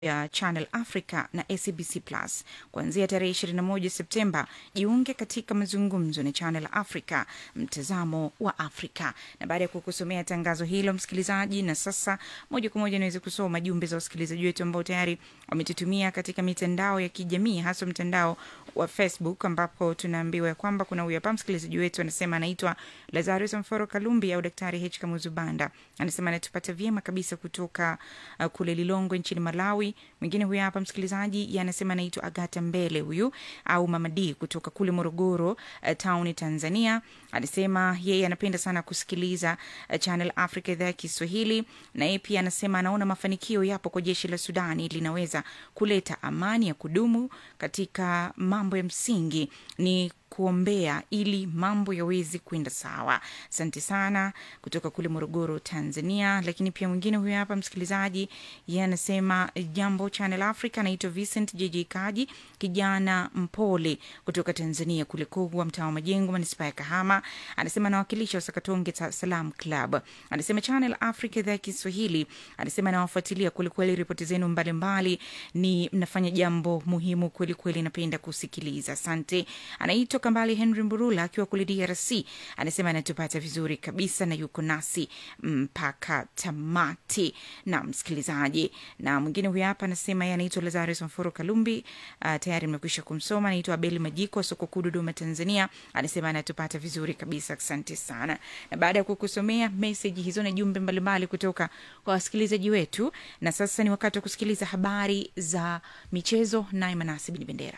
ya Channel Africa na SABC Plus kuanzia tarehe 21 Septemba. Jiunge katika mazungumzo na Channel Africa, mtazamo wa Afrika. Na baada ya kukusomea tangazo hilo, msikilizaji, na sasa moja kwa moja naweza kusoma jumbe za wasikilizaji wetu ambao tayari wametutumia katika mitandao ya kijamii, hasa mtandao wa Facebook, ambapo tunaambiwa ya kwamba kuna huyu hapa msikilizaji wetu anasema anaitwa Lazarus Mforo Kalumbi au Daktari H Kamuzu Banda, anasema anatupata vyema kabisa kutoka uh, kule Lilongwe nchini Malawi. Mwingine huyu hapa msikilizaji anasema anaitwa Agata Mbele huyu au Mama D kutoka kule Morogoro uh, town Tanzania. Anasema yeye anapenda sana kusikiliza uh, Channel Africa idhaa ya Kiswahili, na yeye pia anasema anaona mafanikio yapo kwa jeshi la Sudani linaweza kuleta amani ya kudumu katika mambo ya msingi ni kuombea ili mambo yaweze kwenda sawa. Asante sana kutoka kule Morogoro, Tanzania. Lakini pia mwingine huyo hapa msikilizaji, yeye anasema jambo Channel Africa, anaitwa Vincent JJ Kaji, kijana mpole kutoka Tanzania, kule Kogwa, mtaa wa Majengo, manispaa ya Kahama. Anasema anawakilisha Wasakatonge Salam Club. Anasema Channel Africa idhaa ya Kiswahili, anasema anawafuatilia kwelikweli, ripoti zenu mbalimbali, ni mnafanya jambo muhimu kwelikweli, napenda kusikiliza. Asante. Anaitwa Kambali Henry Mburula akiwa kule DRC, anasema anatupata vizuri kabisa na yuko nasi mpaka tamati. Na msikilizaji, na mwingine huyu hapa anasema yeye anaitwa Lazarus Mforo Kalumbi. Uh, tayari nimekwisha kumsoma. Anaitwa Abeli Majiko wa soko kuu Dodoma, Tanzania, anasema anatupata vizuri kabisa. Asante sana. Na baada ya kukusomea meseji hizo na jumbe mbalimbali kutoka kwa wasikilizaji wetu, na sasa ni wakati wa kusikiliza habari za michezo, naye Manasi Bin Bendera.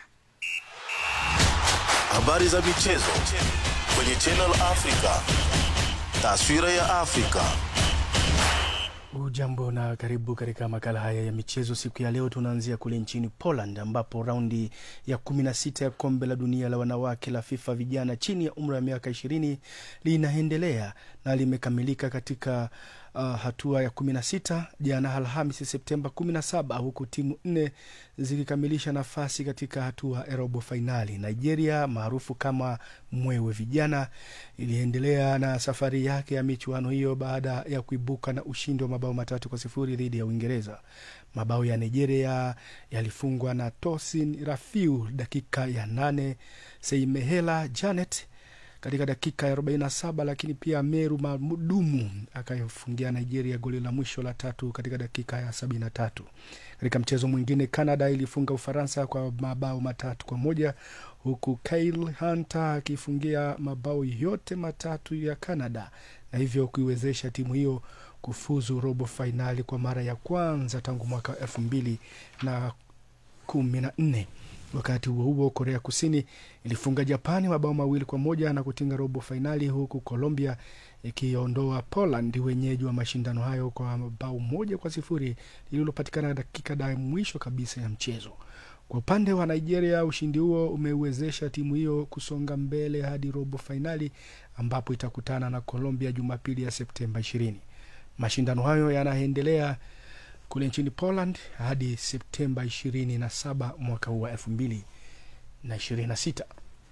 Habari za michezo kwenye Channel Africa. Taswira ya Afrika. Ujambo na karibu katika makala haya ya michezo. Siku ya leo tunaanzia kule nchini Poland ambapo raundi ya kumi na sita ya kombe la dunia la wanawake la FIFA vijana chini ya umri wa miaka ishirini linaendelea na limekamilika katika uh, hatua ya kumi na sita jana Alhamisi Septemba kumi na saba huku timu nne zikikamilisha nafasi katika hatua ya robo fainali. Nigeria maarufu kama Mwewe Vijana iliendelea na safari yake ya michuano hiyo baada ya kuibuka na ushindi wa mabao matatu kwa sifuri dhidi ya Uingereza. Mabao ya Nigeria yalifungwa na Tosin Rafiu dakika ya nane, Seimehela Janet katika dakika ya 47 lakini pia Meru Madumu akayofungia Nigeria goli la mwisho la tatu katika dakika ya 73. Katika mchezo mwingine, Canada ilifunga Ufaransa kwa mabao matatu kwa moja huku Kyle Hunter akifungia mabao yote matatu ya Canada na hivyo kuiwezesha timu hiyo kufuzu robo fainali kwa mara ya kwanza tangu mwaka elfu mbili na kumi na nne. Wakati huo huo, Korea Kusini ilifunga Japani mabao mawili kwa moja na kutinga robo fainali, huku Colombia ikiondoa Poland, wenyeji wa mashindano hayo, kwa bao moja kwa sifuri lililopatikana dakika da mwisho kabisa ya mchezo. Kwa upande wa Nigeria, ushindi huo umeiwezesha timu hiyo kusonga mbele hadi robo fainali ambapo itakutana na Colombia Jumapili ya Septemba ishirini. Mashindano hayo yanaendelea kule nchini Poland hadi Septemba ishirini na saba mwaka huu wa elfu mbili na ishirini na sita.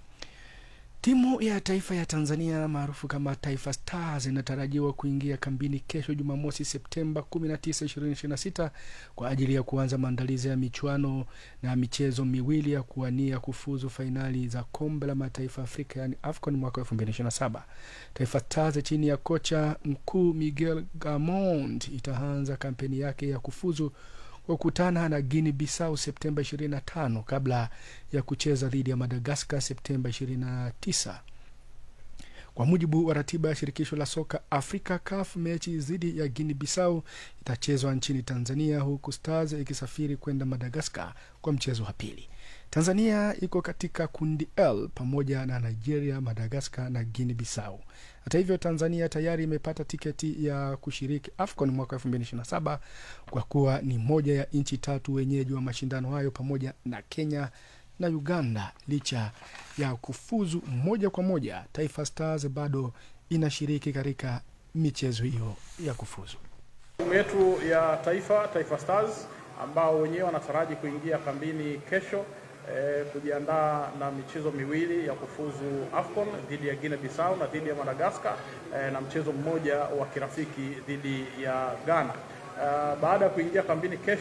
Timu ya taifa ya Tanzania maarufu kama Taifa Stars inatarajiwa kuingia kambini kesho Jumamosi Septemba 19, 2026 kwa ajili ya kuanza maandalizi ya michuano na michezo miwili ya kuwania kufuzu fainali za kombe la mataifa Afrika yani AFCON mwaka 2027. Taifa Stars chini ya kocha mkuu Miguel Gamond itaanza kampeni yake ya kufuzu kukutana na Guinea Bissau Septemba 25 kabla ya kucheza dhidi ya Madagaskar Septemba 29. Kwa mujibu wa ratiba ya shirikisho la soka Afrika CAF, mechi dhidi ya Guinea Bissau itachezwa nchini Tanzania, huku Stars ikisafiri kwenda Madagaskar kwa mchezo wa pili. Tanzania iko katika kundi L pamoja na Nigeria, Madagaskar na Guinea Bissau. Hata hivyo, Tanzania tayari imepata tiketi ya kushiriki AFCON mwaka 2027 kwa kuwa ni moja ya nchi tatu wenyeji wa mashindano hayo pamoja na Kenya na Uganda. Licha ya kufuzu moja kwa moja, Taifa Stars bado inashiriki katika michezo hiyo ya kufuzu. Timu yetu ya taifa Taifa Stars ambao wenyewe wanataraji kuingia kambini kesho eh, kujiandaa na michezo miwili ya kufuzu AFCON dhidi ya Guinea Bissau na dhidi ya Madagascar eh, na mchezo mmoja wa kirafiki dhidi ya Ghana. Uh, baada ya kuingia kambini kesho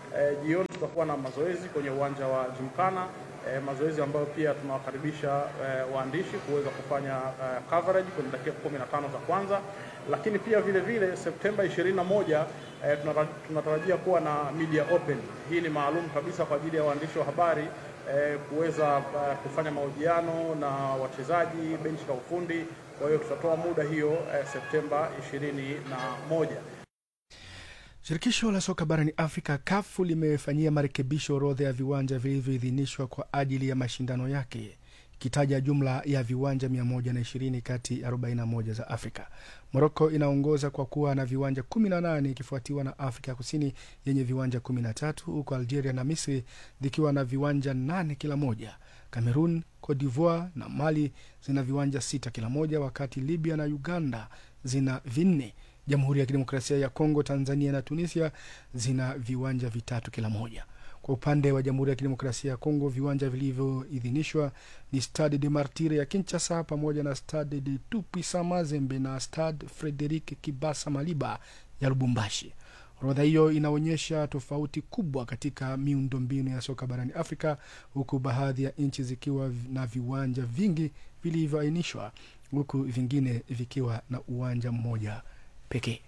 eh, jioni tutakuwa na mazoezi kwenye uwanja wa Jimkana eh, mazoezi ambayo pia tunawakaribisha eh, waandishi kuweza kufanya eh, coverage kwenye dakika 15 za kwanza, lakini pia vile vile Septemba 21 eh, tunara- tunatarajia kuwa na media open. Hii ni maalum kabisa kwa ajili ya waandishi wa habari eh, kuweza eh, kufanya mahojiano na wachezaji, benchi la ufundi. Kwa hiyo tutatoa muda hiyo eh, Septemba 21. Shirikisho la soka barani Afrika kafu limefanyia marekebisho orodha ya viwanja vilivyoidhinishwa kwa ajili ya mashindano yake ikitaja jumla ya viwanja 120 kati ya 41 za Afrika. Moroko inaongoza kwa kuwa na viwanja 18 ikifuatiwa na Afrika Kusini yenye viwanja 13 huku Algeria na Misri zikiwa na viwanja 8 kila moja. Cameroon, Cote d'Ivoire na Mali zina viwanja sita kila moja, wakati Libya na Uganda zina vinne. Jamhuri ya Kidemokrasia ya Kongo, Tanzania na Tunisia zina viwanja vitatu kila moja. Kwa upande wa Jamhuri ya Kidemokrasia ya Kongo, viwanja vilivyoidhinishwa ni Stade de Martire ya Kinshasa pamoja na Stade de Tupisa Mazembe na Stade Frederic Kibasa Maliba ya Lubumbashi. Orodha hiyo inaonyesha tofauti kubwa katika miundombinu ya soka barani Afrika, huku baadhi ya nchi zikiwa na viwanja vingi vilivyoainishwa, huku vingine vikiwa na uwanja mmoja pekee.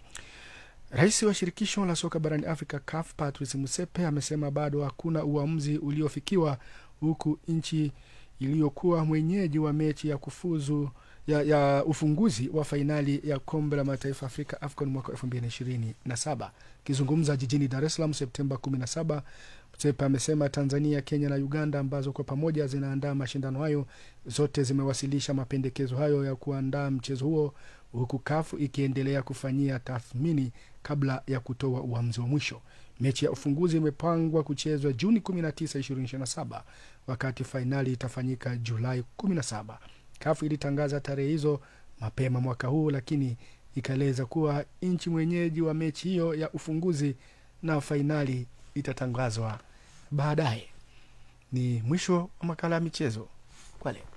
Rais wa shirikisho la soka barani Afrika CAF Patrice Motsepe amesema bado hakuna uamuzi uliofikiwa, huku nchi iliyokuwa mwenyeji wa mechi ya kufuzu ya, ya ufunguzi wa fainali ya kombe la mataifa Afrika AFCON mwaka elfu mbili na ishirini na saba. Akizungumza jijini Dar es Salaam Septemba kumi na saba, Motsepe amesema Tanzania, Kenya na Uganda ambazo kwa pamoja zinaandaa mashindano hayo zote zimewasilisha mapendekezo hayo ya kuandaa mchezo huo huku kafu ikiendelea kufanyia tathmini kabla ya kutoa uamuzi wa mwisho. Mechi ya ufunguzi imepangwa kuchezwa Juni 19, 2027 wakati fainali itafanyika Julai 17. Kafu ilitangaza tarehe hizo mapema mwaka huu, lakini ikaeleza kuwa nchi mwenyeji wa mechi hiyo ya ufunguzi na fainali itatangazwa baadaye. Ni mwisho wa makala ya michezo kwa leo.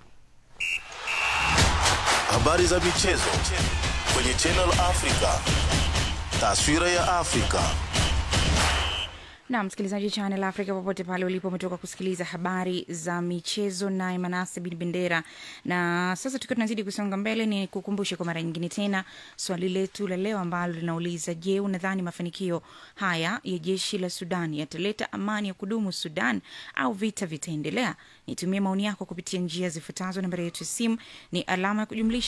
Habari za michezo kwenye Channel Africa. Taswira ya Afrika. na msikilizaji Channel Africa popote pale ulipo, umetoka kusikiliza habari za michezo naye Manase bin Bendera. Na sasa tukiwa tunazidi kusonga mbele, ni kukumbushe kwa mara nyingine tena swali letu la leo ambalo linauliza: Je, unadhani mafanikio haya ya jeshi la Sudan yataleta amani ya kudumu Sudan au vita vitaendelea? Nitumie maoni yako kupitia njia zifuatazo. Nambari yetu ya simu ni alama ya kujumlisha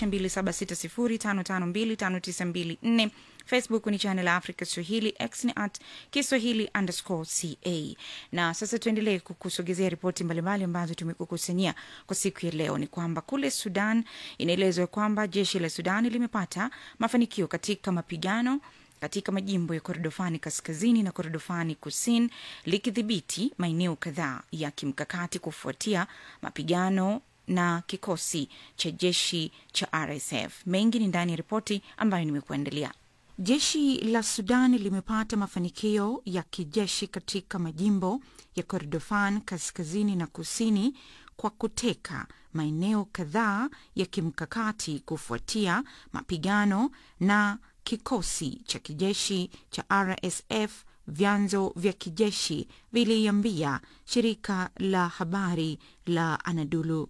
276055259254 Facebook ni Channel Africa Swahili, X ni at Kiswahili underscore ca. Na sasa tuendelee kukusogezea ripoti mbalimbali ambazo tumekukusanyia kwa siku ya leo. Ni kwamba kule Sudan inaelezwa kwamba jeshi la Sudan limepata mafanikio katika mapigano katika majimbo ya Korodofani kaskazini na Korodofani kusini likidhibiti maeneo kadhaa ya kimkakati kufuatia mapigano na kikosi cha jeshi cha RSF. Mengi ni ndani ya ripoti ambayo nimekuandalia. Jeshi la Sudan limepata mafanikio ya kijeshi katika majimbo ya Kordofan kaskazini na kusini kwa kuteka maeneo kadhaa ya kimkakati kufuatia mapigano na kikosi cha kijeshi cha RSF. Vyanzo vya kijeshi viliambia shirika la habari la Anadolu.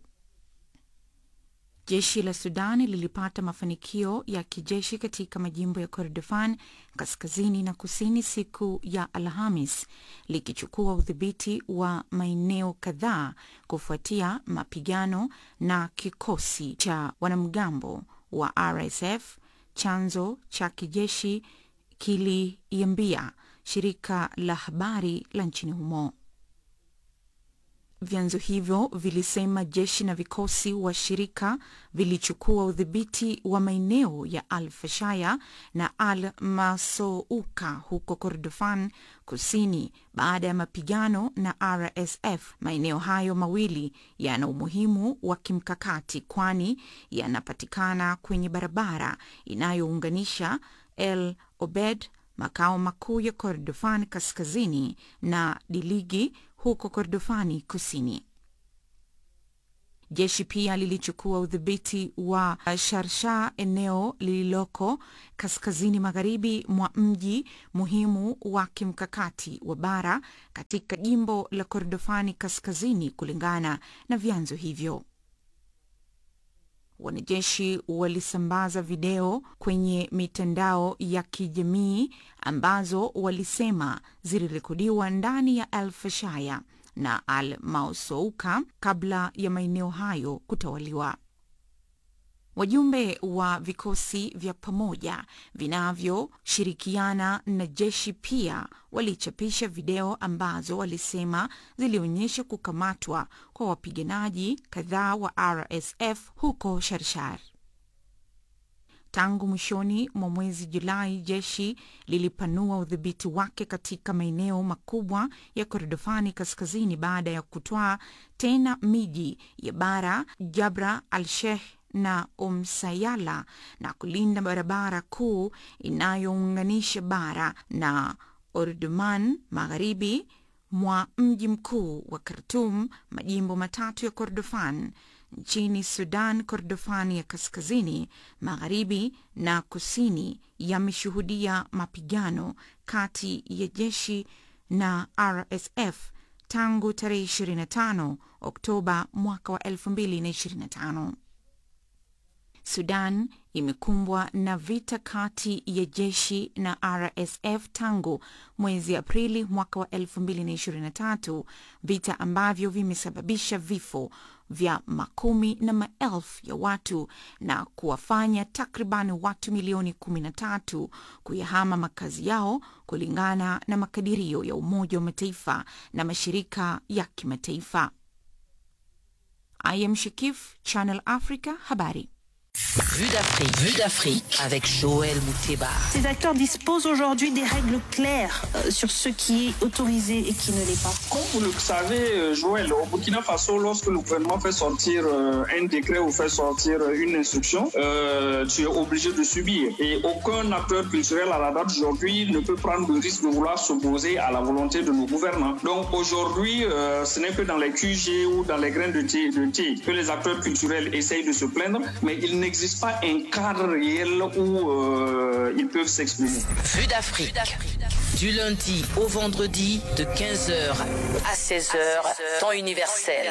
Jeshi la Sudani lilipata mafanikio ya kijeshi katika majimbo ya Kordofan kaskazini na kusini siku ya Alhamis, likichukua udhibiti wa maeneo kadhaa kufuatia mapigano na kikosi cha wanamgambo wa RSF. Chanzo cha kijeshi kiliiambia shirika la habari la nchini humo. Vyanzo hivyo vilisema jeshi na vikosi washirika vilichukua udhibiti wa maeneo ya Al Fashaya na Al Masouka huko Kordofan kusini baada ya mapigano na RSF. Maeneo hayo mawili yana umuhimu wa kimkakati kwani yanapatikana kwenye barabara inayounganisha El Obed, makao makuu ya Kordofan kaskazini na Diligi huko Kordofani kusini. Jeshi pia lilichukua udhibiti wa Sharsha, eneo lililoko kaskazini magharibi mwa mji muhimu wa kimkakati wa bara katika jimbo la Kordofani Kaskazini, kulingana na vyanzo hivyo. Wanajeshi walisambaza video kwenye mitandao ya kijamii ambazo walisema zilirekodiwa ndani ya El Fashaya na Al Mausouka kabla ya maeneo hayo kutawaliwa. Wajumbe wa vikosi vya pamoja vinavyoshirikiana na jeshi pia walichapisha video ambazo walisema zilionyesha kukamatwa kwa wapiganaji kadhaa wa RSF huko Sharshar. Tangu mwishoni mwa mwezi Julai, jeshi lilipanua udhibiti wake katika maeneo makubwa ya Kordofani kaskazini baada ya kutwaa tena miji ya Bara, Jabra al-Sheikh na Umsayala na kulinda barabara kuu inayounganisha Bara na Omdurman magharibi mwa mji mkuu wa Khartoum. Majimbo matatu ya Kordofan nchini Sudan, Kordofani ya kaskazini, magharibi na kusini yameshuhudia mapigano kati ya jeshi na RSF tangu tarehe 25 Oktoba mwaka wa 2025. Sudan imekumbwa na vita kati ya jeshi na RSF tangu mwezi Aprili mwaka wa 2023, vita ambavyo vimesababisha vifo vya makumi na maelfu ya watu na kuwafanya takriban watu milioni 13 kuyahama makazi yao kulingana na makadirio ya Umoja wa Mataifa na mashirika ya kimataifa. I am Shikif, Channel Africa, habari. Vue d'Afrique. Vue d'Afrique avec Joël Mouteba. Ces acteurs disposent aujourd'hui des règles claires euh, sur ce qui est autorisé et qui ne l'est pas. Comme vous le savez, euh, Joël, au Burkina Faso, lorsque le gouvernement fait sortir euh, un décret ou fait sortir euh, une instruction, euh, tu es obligé de subir. Et aucun acteur culturel à la date d'aujourd'hui ne peut prendre le risque de vouloir s'opposer à la volonté de nos gouvernants. Donc aujourd'hui, euh, ce n'est que dans les QG ou dans les grains de thé, de thé que les acteurs culturels essayent de se plaindre, mais il n'existe pas un cadre réel où euh, ils peuvent s'exprimer. Vue d'Afrique. Du lundi au vendredi de 15h à 16h, temps universel.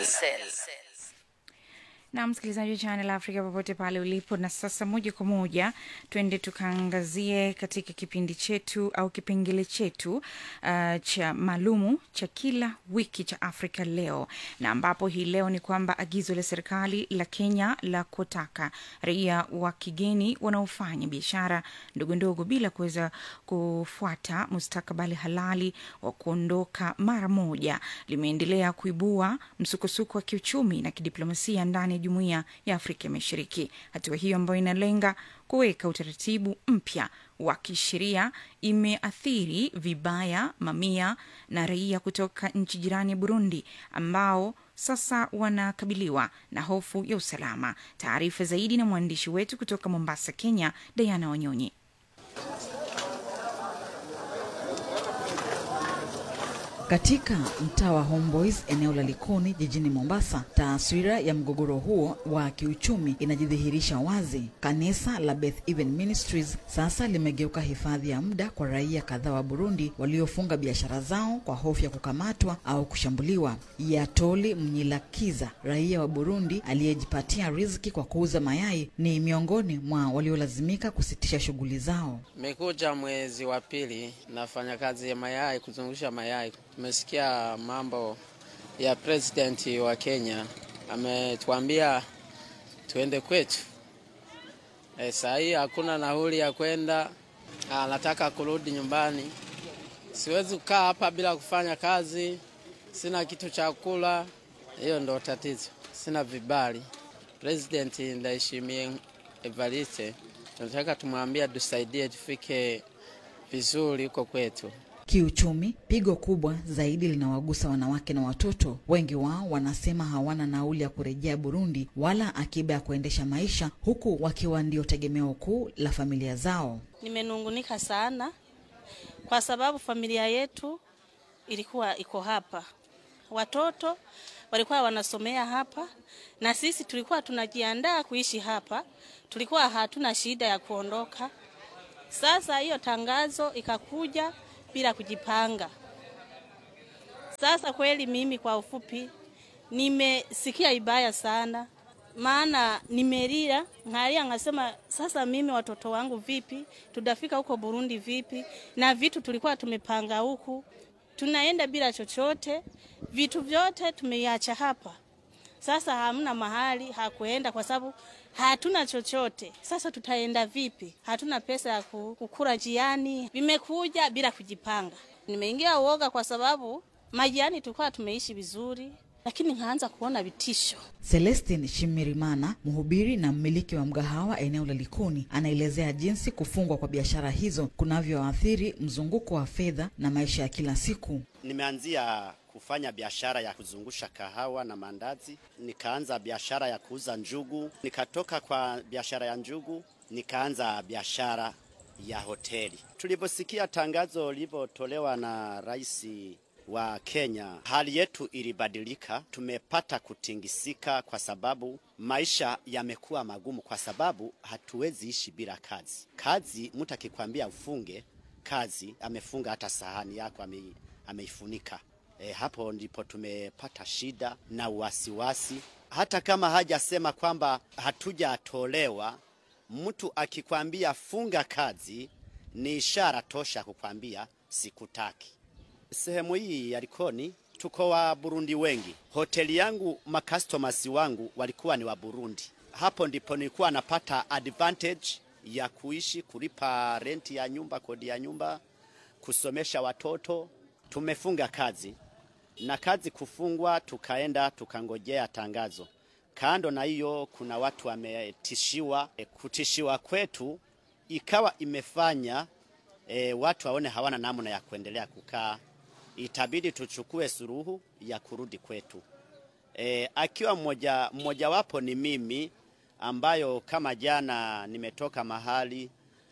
na msikilizaji wa Channel Africa popote pale ulipo. Na sasa moja kwa moja twende tukaangazie katika kipindi chetu au kipengele chetu uh, cha maalumu cha kila wiki cha Afrika Leo, na ambapo hii leo ni kwamba agizo la serikali la Kenya la kutaka raia wa kigeni wanaofanya biashara ndogo ndogo bila kuweza kufuata mustakabali halali wa kuondoka mara moja limeendelea kuibua msukosuko wa kiuchumi na kidiplomasia ndani ya jumuiya ya Afrika Mashariki. Hatua hiyo ambayo inalenga kuweka utaratibu mpya wa kisheria imeathiri vibaya mamia na raia kutoka nchi jirani ya Burundi ambao sasa wanakabiliwa na hofu ya usalama. Taarifa zaidi na mwandishi wetu kutoka Mombasa, Kenya, Diana Wanyonyi. Katika mtaa wa Homeboys eneo la Likoni jijini Mombasa, taswira ya mgogoro huo wa kiuchumi inajidhihirisha wazi. Kanisa la Beth Even Ministries sasa limegeuka hifadhi ya muda kwa raia kadhaa wa Burundi waliofunga biashara zao kwa hofu ya kukamatwa au kushambuliwa. Yatoli Mnyilakiza, raia wa Burundi aliyejipatia riziki kwa kuuza mayai, ni miongoni mwa waliolazimika kusitisha shughuli zao. Nimekuja mwezi wa pili, nafanya kazi ya mayai, kuzungusha mayai. Tumesikia mambo ya president wa Kenya, ametuambia tuende kwetu. E, saa hii hakuna nauli ya kwenda, anataka kurudi nyumbani. Siwezi kukaa hapa bila kufanya kazi, sina kitu cha kula. Hiyo ndo tatizo, sina vibali. President Ndayishimiye Evariste tunataka tumwambia tusaidie tufike vizuri huko kwetu. Kiuchumi, pigo kubwa zaidi linawagusa wanawake na watoto. Wengi wao wanasema hawana nauli ya kurejea Burundi wala akiba ya kuendesha maisha, huku wakiwa ndio tegemeo kuu la familia zao. Nimenungunika sana kwa sababu familia yetu ilikuwa iko hapa, watoto walikuwa wanasomea hapa, na sisi tulikuwa tunajiandaa kuishi hapa, tulikuwa hatuna shida ya kuondoka. Sasa hiyo tangazo ikakuja bila kujipanga. Sasa kweli, mimi kwa ufupi nimesikia ibaya sana, maana nimelia ngalia, ngasema sasa mimi watoto wangu vipi, tutafika huko Burundi vipi? Na vitu tulikuwa tumepanga huku, tunaenda bila chochote, vitu vyote tumeiacha hapa. Sasa hamna mahali hakuenda kwa sababu hatuna chochote. Sasa tutaenda vipi? Hatuna pesa ya kukula njiani, vimekuja bila kujipanga. Nimeingia uoga kwa sababu majirani tulikuwa tumeishi vizuri, lakini nikaanza kuona vitisho. Celestin Shimirimana, mhubiri na mmiliki wa mgahawa eneo la Likoni, anaelezea jinsi kufungwa kwa biashara hizo kunavyoathiri mzunguko wa fedha na maisha ya kila siku. Nimeanzia kufanya biashara ya kuzungusha kahawa na mandazi, nikaanza biashara ya kuuza njugu, nikatoka kwa biashara ya njugu nikaanza biashara ya hoteli. Tuliposikia tangazo lilivyotolewa na rais wa Kenya, hali yetu ilibadilika. Tumepata kutingisika kwa sababu maisha yamekuwa magumu, kwa sababu hatuwezi ishi bila kazi. Kazi, mtu akikwambia ufunge kazi, amefunga hata sahani yako ame, ameifunika. E, hapo ndipo tumepata shida na wasiwasi. Hata kama hajasema kwamba hatujatolewa, mtu akikwambia funga kazi ni ishara tosha kukwambia sikutaki. Sehemu hii ya Likoni tuko wa Burundi wengi. Hoteli yangu makastomers wangu walikuwa ni wa Burundi. Hapo ndipo nilikuwa napata advantage ya kuishi, kulipa renti ya nyumba, kodi ya nyumba, kusomesha watoto. Tumefunga kazi na kazi kufungwa, tukaenda tukangojea tangazo. Kando na hiyo, kuna watu wametishiwa. E, kutishiwa kwetu ikawa imefanya e, watu waone hawana namna ya kuendelea kukaa itabidi tuchukue suruhu ya kurudi kwetu. E, akiwa mmoja mmojawapo ni mimi ambayo kama jana nimetoka mahali,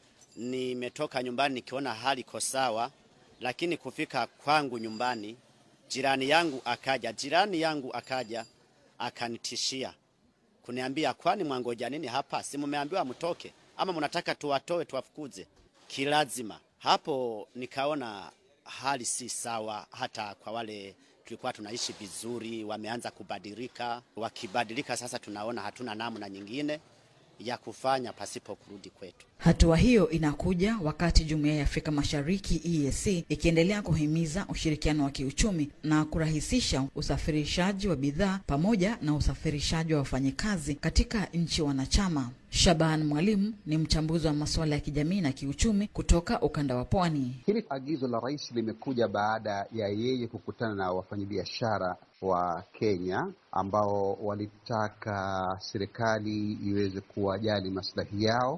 nimetoka nyumbani nikiona hali iko sawa, lakini kufika kwangu nyumbani jirani yangu akaja, jirani yangu akaja akanitishia kuniambia, kwani mwangoja nini hapa? Si mumeambiwa mtoke ama mnataka tuwatoe tuwafukuze kilazima? Hapo nikaona hali si sawa, hata kwa wale tulikuwa tunaishi vizuri, wameanza kubadilika. Wakibadilika sasa, tunaona hatuna namna nyingine ya kufanya pasipo kurudi kwetu. Hatua hiyo inakuja wakati Jumuiya ya Afrika Mashariki EAC ikiendelea kuhimiza ushirikiano wa kiuchumi na kurahisisha usafirishaji wa bidhaa pamoja na usafirishaji wa wafanyikazi katika nchi wanachama. Shaban Mwalimu ni mchambuzi wa masuala ya kijamii na kiuchumi kutoka ukanda wa Pwani. Hili agizo la rais limekuja baada ya yeye kukutana na wafanyabiashara wa Kenya ambao walitaka serikali iweze kuwajali maslahi yao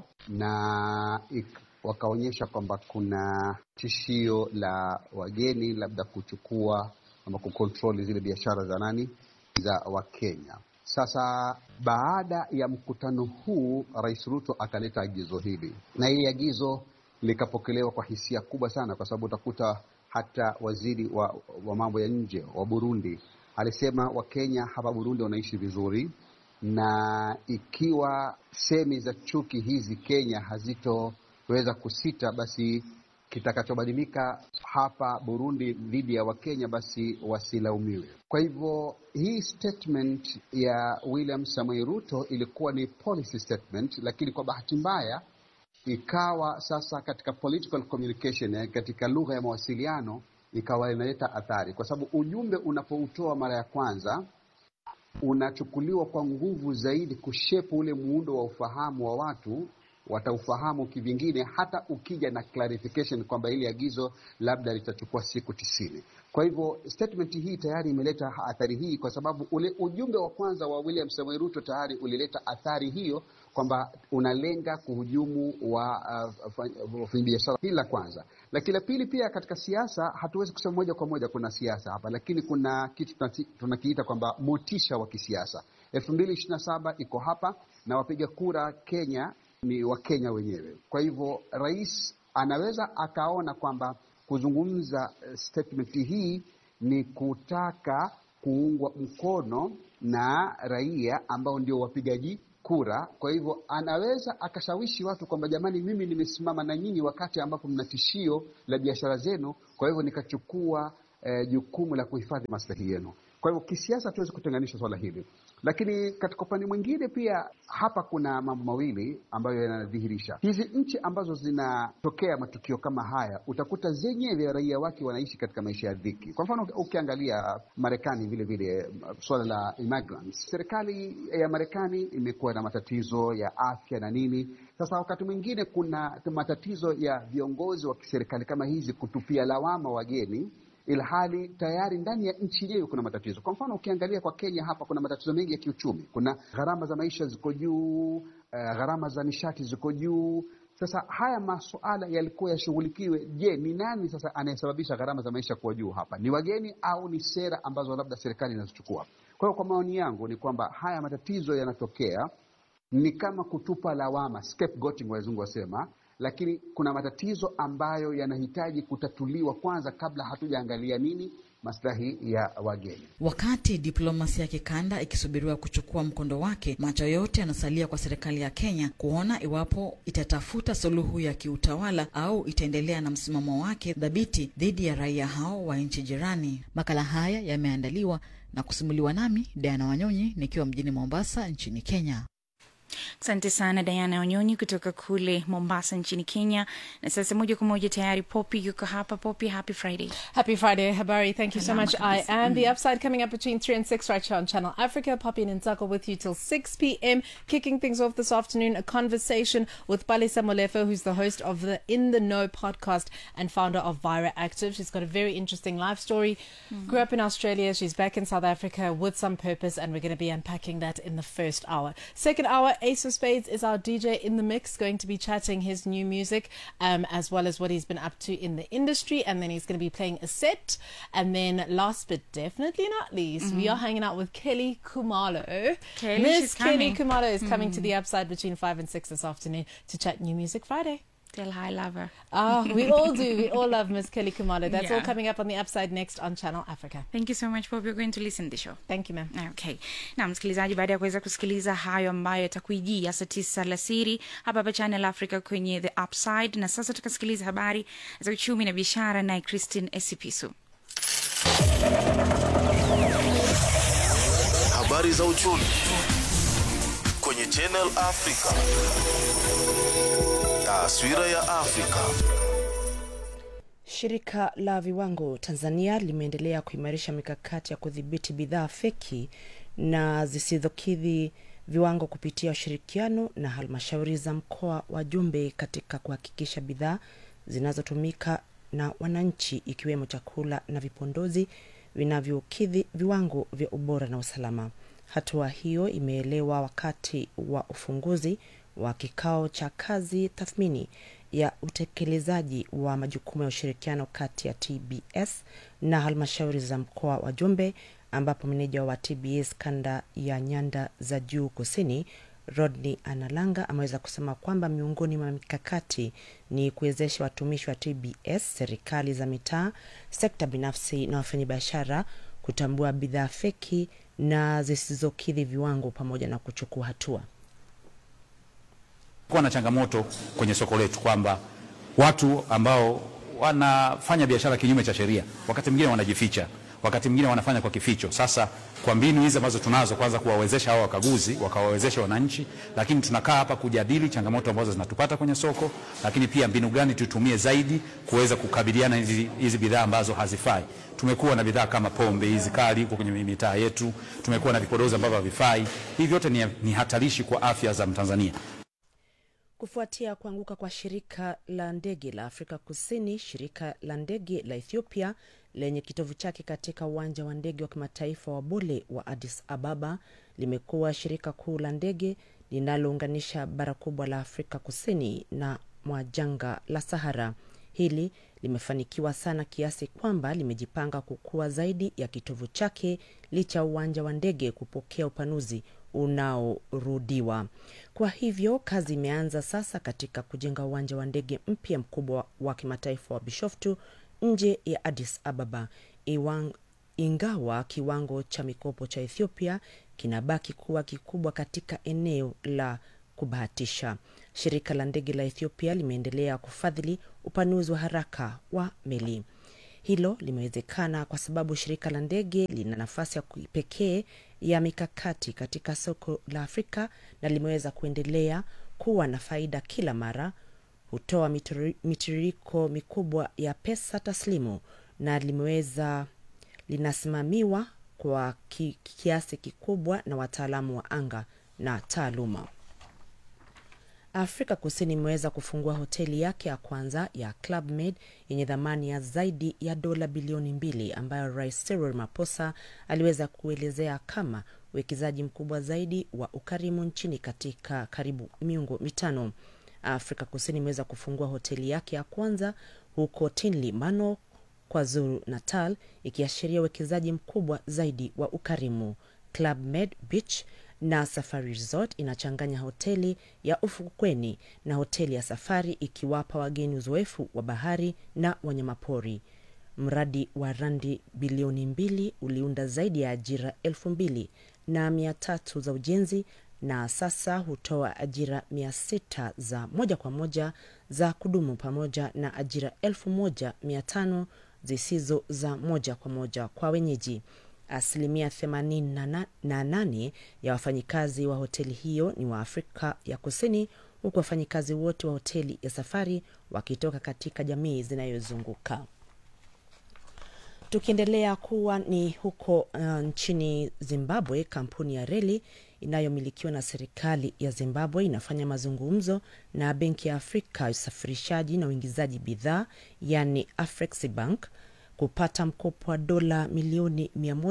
na ik, wakaonyesha kwamba kuna tishio la wageni labda kuchukua ama kukontroli zile biashara za nani za Wakenya. Sasa baada ya mkutano huu, Rais Ruto akaleta agizo hili, na hili agizo likapokelewa kwa hisia kubwa sana, kwa sababu utakuta hata waziri wa, wa mambo ya nje wa Burundi alisema Wakenya hapa Burundi wanaishi vizuri, na ikiwa semi za chuki hizi Kenya hazitoweza kusita, basi kitakachobadilika hapa Burundi dhidi ya Wakenya basi wasilaumiwe. Kwa hivyo hii statement ya William Samoei Ruto ilikuwa ni policy statement, lakini kwa bahati mbaya ikawa sasa katika political communication, eh, katika lugha ya mawasiliano ikawa inaleta athari, kwa sababu ujumbe unapoutoa mara ya kwanza unachukuliwa kwa nguvu zaidi kushepu ule muundo wa ufahamu wa watu wataufahamu kivingine, hata ukija na clarification kwamba hili agizo labda litachukua siku tisini. Kwa hivyo statement hii tayari imeleta athari hii, kwa sababu ule ujumbe wa kwanza wa William Samoei Ruto tayari ulileta athari hiyo kwamba unalenga kuhujumu wa wafanyabiashara. Uh, hili la kwanza, lakini la pili pia katika siasa, hatuwezi kusema moja kwa moja kuna siasa hapa, lakini kuna kitu tunakiita kwamba motisha wa kisiasa. elfu mbili ishirini na saba iko hapa na wapiga kura Kenya ni Wakenya wenyewe. Kwa hivyo rais anaweza akaona kwamba kuzungumza statement hii ni kutaka kuungwa mkono na raia ambao ndio wapigaji kura. Kwa hivyo anaweza akashawishi watu kwamba jamani, mimi nimesimama na nyinyi wakati ambapo mna tishio la biashara zenu, kwa hivyo nikachukua eh, jukumu la kuhifadhi maslahi yenu. Kwa hivyo kisiasa hatuwezi kutenganisha swala hili, lakini katika upande mwingine pia hapa kuna mambo mawili ambayo yanadhihirisha hizi nchi ambazo zinatokea matukio kama haya, utakuta zenyewe raia wake wanaishi katika maisha ya dhiki. Kwa mfano ukiangalia Marekani vile vile, swala la immigrants, serikali ya Marekani imekuwa na matatizo ya afya na nini. Sasa wakati mwingine kuna matatizo ya viongozi wa kiserikali kama hizi kutupia lawama wageni ilhali tayari ndani ya nchi yenyewe kuna matatizo. Kwa mfano ukiangalia kwa Kenya hapa kuna matatizo mengi ya kiuchumi, kuna gharama za maisha ziko juu, uh, gharama za nishati ziko juu. Sasa haya masuala yalikuwa yashughulikiwe. Je, ni nani sasa anayesababisha gharama za maisha kuwa juu hapa? Ni wageni au ni sera ambazo labda serikali inazichukua? Kwa hiyo kwa maoni yangu ni kwamba haya matatizo yanatokea ni kama kutupa lawama, scapegoating wazungu wasema lakini kuna matatizo ambayo yanahitaji kutatuliwa kwanza kabla hatujaangalia nini maslahi ya wageni. Wakati diplomasia ya kikanda ikisubiriwa kuchukua mkondo wake, macho yote yanasalia kwa serikali ya Kenya kuona iwapo itatafuta suluhu ya kiutawala au itaendelea na msimamo wake dhabiti dhidi ya raia hao wa nchi jirani. Makala haya yameandaliwa na kusimuliwa nami Diana Wanyonyi nikiwa mjini Mombasa nchini Kenya. Asante sana Diana Wanyonyi kutoka kule Mombasa nchini Kenya. Na sasa moja kwa moja tayari Poppy yuko hapa. Poppy, happy Friday. Happy Friday, Habari. Thank you so Salama much. I kabisa. am the Mhm. upside coming up between 3 and 6 right here on Channel Africa. Poppy and Nzako with you till 6 p.m. Kicking things off this afternoon, a conversation with Palisa Molefo, who's the host of the In the Know podcast and founder of Vira Active. She's got a very interesting life story. Mhm. Grew up in Australia. She's back in South Africa with some purpose, and we're going to be unpacking that in the first hour. Second hour, Ace of Spades is our DJ in the mix, going to be chatting his new music um, as well as what he's been up to in the industry. And then he's going to be playing a set. And then last but definitely not least, we Mhm. are hanging out with Kelly Kumalo. Kelly, Miss she's Kelly coming. Kumalo is coming to Mhm. the upside between 5 and 6 this afternoon to chat New Music Friday. Tell her I love her. Ah, we all do. We all love Miss Kelly Kumalo. That's all Yeah. coming up on the upside next on Channel Africa. Thank you so much Poppy. We're going to listen to the show. Thank you ma'am. Okay. Na msikilizaji, baada ya kuweza kusikiliza hayo ambayo yatakuijia saa tisa alasiri hapa hapa Channel Africa kwenye The Upside, na sasa tukasikiliza habari za uchumi na biashara naye Christine Esipisu. Habari za uchumi kwenye Channel Africa. Taswira ya Afrika. Shirika la viwango Tanzania limeendelea kuimarisha mikakati ya kudhibiti bidhaa feki na zisizokidhi viwango kupitia ushirikiano na halmashauri za mkoa wa Jumbe katika kuhakikisha bidhaa zinazotumika na wananchi ikiwemo chakula na vipondozi vinavyokidhi viwango vya ubora na usalama. Hatua hiyo imeelewa wakati wa ufunguzi wa kikao cha kazi tathmini ya utekelezaji wa majukumu ya ushirikiano kati ya TBS na halmashauri za mkoa wa Jumbe, ambapo meneja wa TBS kanda ya nyanda za juu kusini Rodney Analanga ameweza kusema kwamba miongoni mwa mikakati ni kuwezesha watumishi wa TBS, serikali za mitaa, sekta binafsi na wafanyabiashara kutambua bidhaa feki na zisizokidhi viwango pamoja na kuchukua hatua. kuwa na changamoto kwenye soko letu kwamba watu ambao wanafanya biashara kinyume cha sheria wakati mwingine wanajificha, wakati mwingine wanafanya kwa kificho. Sasa kwa mbinu hizi ambazo tunazo, kwanza kuwawezesha hao wakaguzi, wakawawezesha wananchi, lakini tunakaa hapa kujadili changamoto ambazo zinatupata kwenye soko, lakini pia mbinu gani tutumie zaidi kuweza kukabiliana hizi, hizi bidhaa ambazo hazifai. Tumekuwa na bidhaa kama pombe hizi kali huko kwenye mitaa yetu, tumekuwa na vipodozi ambavyo havifai. Hivi vyote ni, ni hatarishi kwa afya za Mtanzania. Kufuatia kuanguka kwa shirika la ndege la Afrika Kusini, shirika la ndege la Ethiopia lenye kitovu chake katika uwanja wa ndege wa kimataifa wa Bole wa Addis Ababa limekuwa shirika kuu la ndege linalounganisha bara kubwa la Afrika Kusini na mwa jangwa la Sahara. Hili limefanikiwa sana kiasi kwamba limejipanga kukua zaidi ya kitovu chake licha ya uwanja wa ndege kupokea upanuzi unaorudiwa. Kwa hivyo kazi imeanza sasa katika kujenga uwanja wa ndege mpya mkubwa wa kimataifa wa Bishoftu nje ya Addis Ababa. Iwang ingawa kiwango cha mikopo cha Ethiopia kinabaki kuwa kikubwa katika eneo la kubahatisha. Shirika la ndege la Ethiopia limeendelea kufadhili upanuzi wa haraka wa meli. Hilo limewezekana kwa sababu shirika la ndege lina nafasi ya pekee ya mikakati katika soko la Afrika na limeweza kuendelea kuwa na faida kila mara, hutoa mitiririko mikubwa ya pesa taslimu na limeweza linasimamiwa kwa ki, kiasi kikubwa na wataalamu wa anga na taaluma. Afrika Kusini imeweza kufungua hoteli yake ya kwanza ya Club Med yenye thamani ya zaidi ya dola bilioni mbili ambayo Rais Cyril Ramaphosa aliweza kuelezea kama uwekezaji mkubwa zaidi wa ukarimu nchini katika karibu miongo mitano. Afrika Kusini imeweza kufungua hoteli yake ya kwanza huko Tinley Mano, KwaZulu Natal, ikiashiria uwekezaji mkubwa zaidi wa ukarimu. Club Med Beach na Safari Resort inachanganya hoteli ya ufukweni na hoteli ya safari ikiwapa wageni uzoefu wa bahari na wanyamapori. Mradi wa randi bilioni mbili uliunda zaidi ya ajira elfu mbili na mia tatu za ujenzi na sasa hutoa ajira mia sita za moja kwa moja za kudumu pamoja na ajira elfu moja mia tano zisizo za moja kwa moja kwa wenyeji. Asilimia 88 ya wafanyikazi wa hoteli hiyo ni wa Afrika ya Kusini, huku wafanyikazi wote wa hoteli ya safari wakitoka katika jamii zinayozunguka. Tukiendelea kuwa ni huko uh, nchini Zimbabwe, kampuni ya reli inayomilikiwa na serikali ya Zimbabwe inafanya mazungumzo na Benki ya Afrika ya usafirishaji na uingizaji bidhaa, yani Afreximbank kupata mkopo wa dola milioni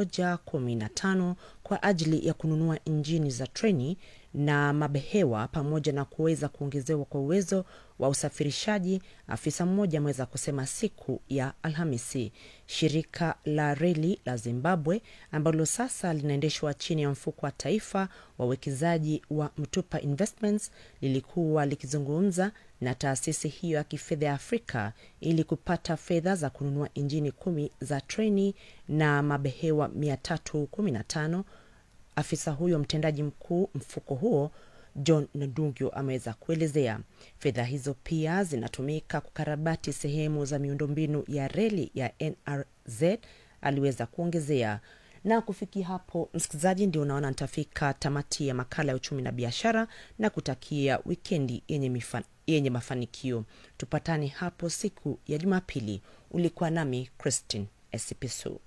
115 kwa ajili ya kununua injini za treni na mabehewa pamoja na kuweza kuongezewa kwa uwezo wa usafirishaji, afisa mmoja ameweza kusema siku ya Alhamisi. Shirika la reli la Zimbabwe ambalo sasa linaendeshwa chini ya mfuko wa taifa wa uwekezaji wa Mtupa Investments lilikuwa likizungumza na taasisi hiyo ya kifedha ya Afrika ili kupata fedha za kununua injini kumi za treni na mabehewa 315. Afisa huyo mtendaji mkuu mfuko huo John Nadungyo ameweza kuelezea fedha hizo pia zinatumika kukarabati sehemu za miundombinu ya reli ya NRZ, aliweza kuongezea. Na kufikia hapo, msikilizaji, ndio unaona nitafika tamati ya makala ya uchumi na biashara na kutakia wikendi yenye, mifa, yenye mafanikio. Tupatane hapo siku ya Jumapili. Ulikuwa nami Christine Esipisu.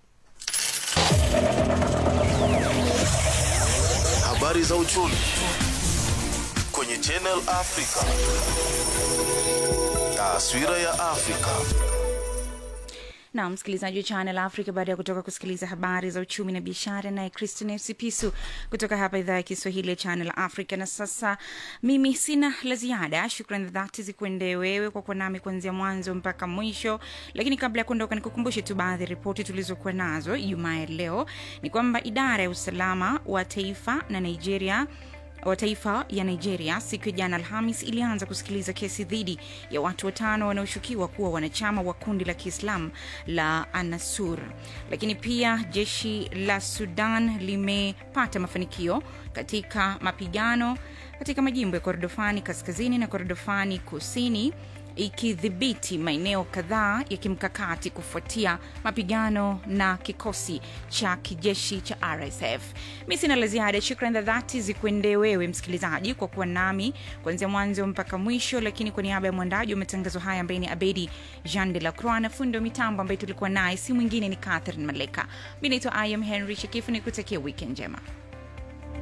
Habari za uchumi kwenye Channel Africa. Taswira ya Afrika. na msikilizaji wa Channel Africa, baada ya kutoka kusikiliza habari za uchumi na biashara, naye Christine Sipisu kutoka hapa idhaa ya Kiswahili ya Channel Africa. Na sasa mimi sina la ziada. Shukrani za dhati zikuendee wewe kwa kuwa nami kuanzia mwanzo mpaka mwisho, lakini kabla ya kuondoka, nikukumbushe tu baadhi ya ripoti tulizokuwa nazo Ijumaa ya leo. Ni kwamba idara ya usalama wa taifa na Nigeria wa taifa ya Nigeria siku ya jana Alhamis ilianza kusikiliza kesi dhidi ya watu watano wanaoshukiwa kuwa wanachama wa kundi la Kiislamu la Anasur. Lakini pia jeshi la Sudan limepata mafanikio katika mapigano katika majimbo ya Kordofani kaskazini na Kordofani kusini ikidhibiti maeneo kadhaa ya kimkakati kufuatia mapigano na kikosi cha kijeshi cha RSF. Mi sina la ziada. Shukrani za dhati zikuendee wewe msikilizaji kwa kuwa nami kuanzia mwanzo mpaka mwisho, lakini kwa niaba ya mwandaji wa matangazo haya ambaye ni Abedi Jean de la Croix na fundi wa mitambo ambaye tulikuwa naye si mwingine ni Catherine Maleka. Mi naitwa I am Henry Shekifu, ni kutakia wikendi njema.